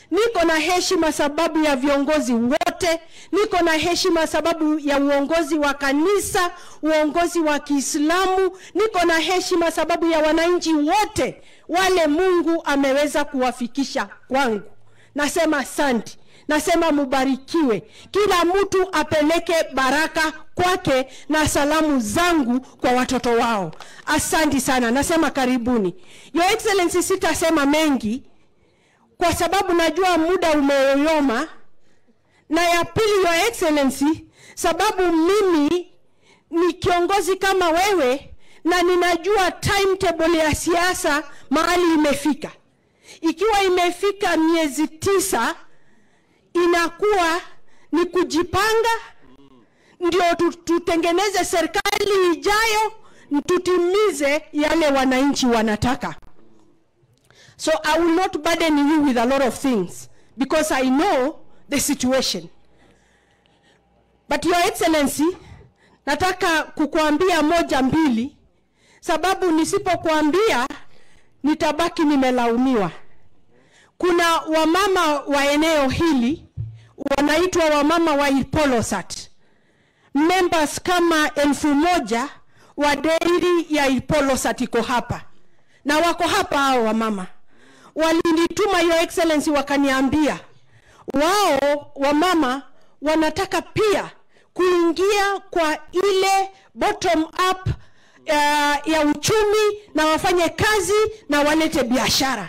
niko na heshima sababu ya viongozi wote, niko na heshima sababu ya uongozi wa kanisa, uongozi wa Kiislamu, niko na heshima sababu ya wananchi wote wale Mungu ameweza kuwafikisha kwangu. Nasema asante, nasema mubarikiwe, kila mtu apeleke baraka kwake na salamu zangu kwa watoto wao. Asanti sana, nasema karibuni. Your Excellency, sitasema mengi kwa sababu najua muda umeyoyoma, na ya pili, Your Excellency, sababu mimi ni kiongozi kama wewe na ninajua timetable ya siasa mahali imefika. Ikiwa imefika miezi tisa, inakuwa ni kujipanga ndio tu- tutengeneze serikali ijayo, tutimize yale wananchi wanataka. So I will not burden you with a lot of things because I know the situation. But Your Excellency, nataka kukuambia moja mbili, sababu nisipokuambia nitabaki nimelaumiwa. Kuna wamama wa eneo hili wanaitwa wamama wa Ipolosat, members kama elfu moja wa deri ya Ipolosat iko hapa na wako hapa hao wamama walinituma Your Excellency, wakaniambia wao wamama wanataka pia kuingia kwa ile bottom up uh, ya uchumi na wafanye kazi na walete biashara.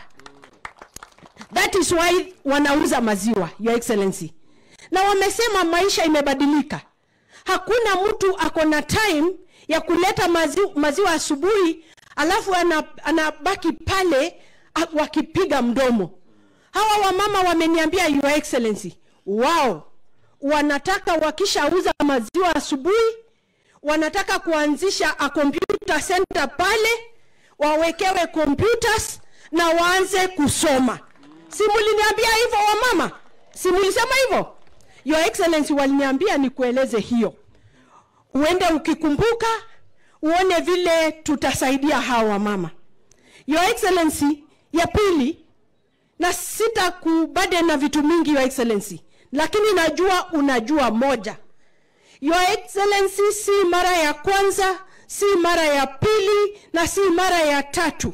That is why wanauza maziwa, Your Excellency, na wamesema maisha imebadilika. Hakuna mtu ako na time ya kuleta maziwa, maziwa asubuhi alafu ana- anabaki pale a- wakipiga mdomo. Hawa wamama wameniambia Your Excellency, wao wanataka wakishauza maziwa asubuhi, wanataka kuanzisha a computer center pale, wawekewe computers na waanze kusoma. Si muliniambia hivyo wamama? Si mulisema hivyo? Your Excellency, waliniambia nikueleze hiyo, uende ukikumbuka, uone vile tutasaidia hawa wamama. Your Excellency, ya pili, na sita kubade na vitu mingi Your Excellency, lakini najua unajua moja. Your Excellency, si mara ya kwanza, si mara ya pili na si mara ya tatu.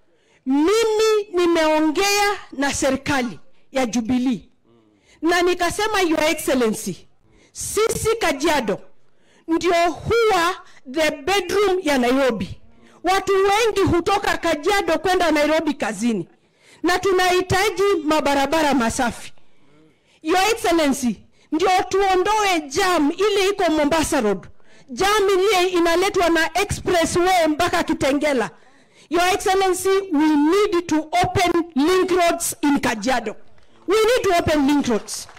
Mimi nimeongea na serikali ya Jubilee na nikasema, Your Excellency, sisi Kajiado ndio huwa the bedroom ya Nairobi. Watu wengi hutoka Kajiado kwenda Nairobi kazini, na tunahitaji mabarabara masafi. Your Excellency, ndio tuondoe jam ile iko Mombasa Road, jam ile inaletwa na expressway mpaka Kitengela. Your Excellency, we need to open link roads in Kajiado. We need to open link roads.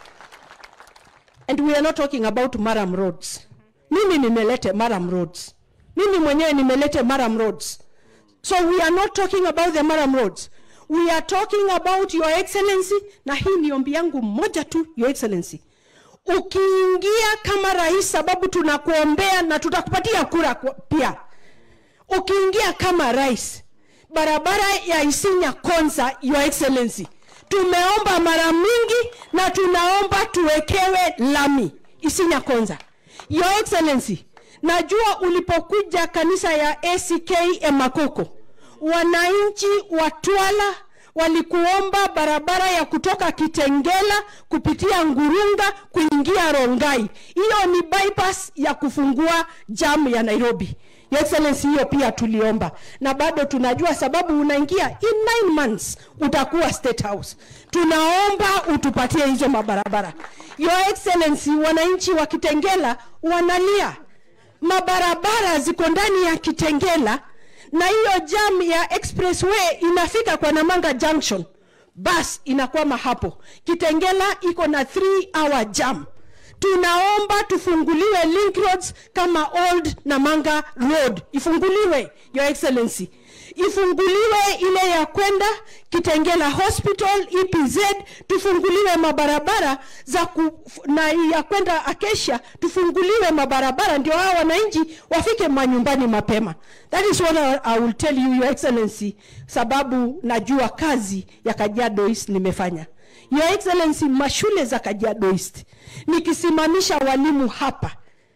And we are not talking about Maram roads. Mimi nimelete Maram roads. Mimi mwenyewe nimelete Maram roads. So we are not talking about the Maram roads. We are talking about your excellency, na hii ni ombi yangu moja tu, your excellency. Ukiingia kama rais, sababu tunakuombea na tutakupatia kura kwa- pia. Ukiingia kama rais, barabara ya Isinya Konza, your excellency, tumeomba mara mingi na tunaomba tuwekewe lami Isinya Konza. Your excellency, najua ulipokuja kanisa ya ACK Emakoko, wananchi wa Twala walikuomba barabara ya kutoka Kitengela kupitia Ngurunga kuingia Rongai. Hiyo ni bypass ya kufungua jam ya Nairobi. Your Excellency, hiyo pia tuliomba na bado tunajua, sababu unaingia in nine months utakuwa State House. Tunaomba utupatie hizo mabarabara. Your Excellency, wananchi wa Kitengela wanalia, mabarabara ziko ndani ya Kitengela na hiyo jam ya expressway inafika kwa Namanga Junction, bas inakwama hapo. Kitengela iko na 3 hour jam. Tunaomba tufunguliwe link roads kama Old Namanga Road ifunguliwe, Your Excellency. ifunguliwe ile ya kwenda Kitengela Hospital EPZ, tufunguliwe mabarabara za ku, na ya kwenda Acacia, tufunguliwe mabarabara ndio hao wananchi wafike manyumbani mapema. That is what I, I will tell you your excellency, sababu najua kazi ya Kajiado East nimefanya. Your excellency, mashule za Kajiado East nikisimamisha walimu hapa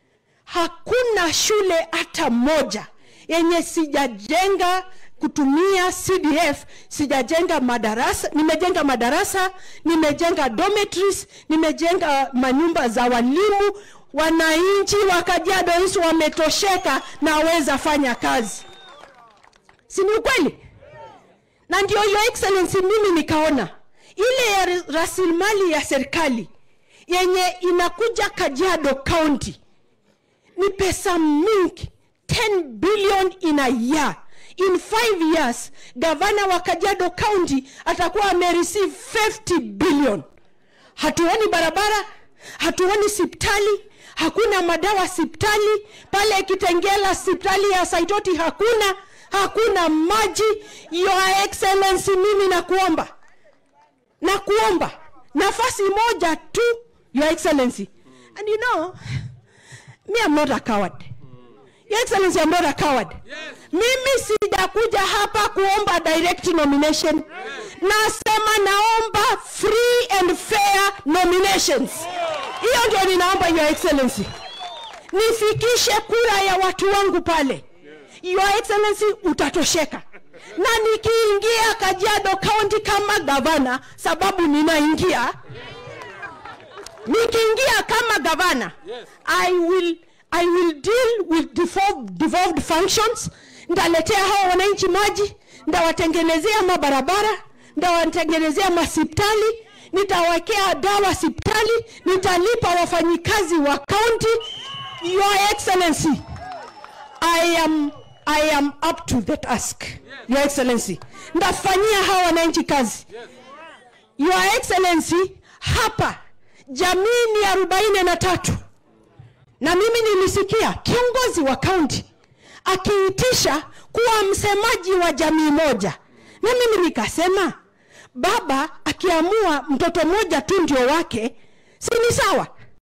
hakuna shule hata moja yenye sijajenga kutumia CDF, sijajenga madarasa, nimejenga madarasa, nimejenga dormitories, nimejenga manyumba za walimu. Wananchi wa Kajiado East wametosheka na waweza fanya kazi, si ni ukweli? Na ndio your excellency, mimi nikaona ile ya rasilimali ya serikali yenye inakuja Kajiado County ni pesa mingi 10 billion in a year in 5 years gavana wa Kajiado County atakuwa amereceive 50 billion hatuoni barabara hatuoni sipitali hakuna madawa sipitali pale Kitengela sipitali ya Saitoti hakuna hakuna maji your excellency mimi nakuomba nakuomba nafasi moja tu your excellency and you know me I'm not a coward. Your Excellency, I'm not a coward. Mimi sijakuja hapa kuomba direct nomination. Nasema naomba free and fair nominations. Hiyo ndio ninaomba Your Excellency. Nifikishe kura ya watu wangu pale. Your Excellency, utatosheka. Na nikiingia Kajiado County kama gavana, sababu ninaingia nikiingia kama gavana Yes. I will, I will deal with devolved, devolved functions. Ndaletea hao wananchi maji, ndawatengenezea mabarabara, ndawatengenezea masipitali, nitawekea dawa sipitali, nitalipa wafanyikazi wa county. Your Excellency, I am, I am up to the task. Your Excellency, ndafanyia hao wananchi kazi. Your Excellency, hapa jamii ni arobaini na tatu na mimi nilisikia kiongozi wa kaunti akiitisha kuwa msemaji wa jamii moja, na mimi nikasema baba akiamua mtoto mmoja tu ndio wake, si ni sawa?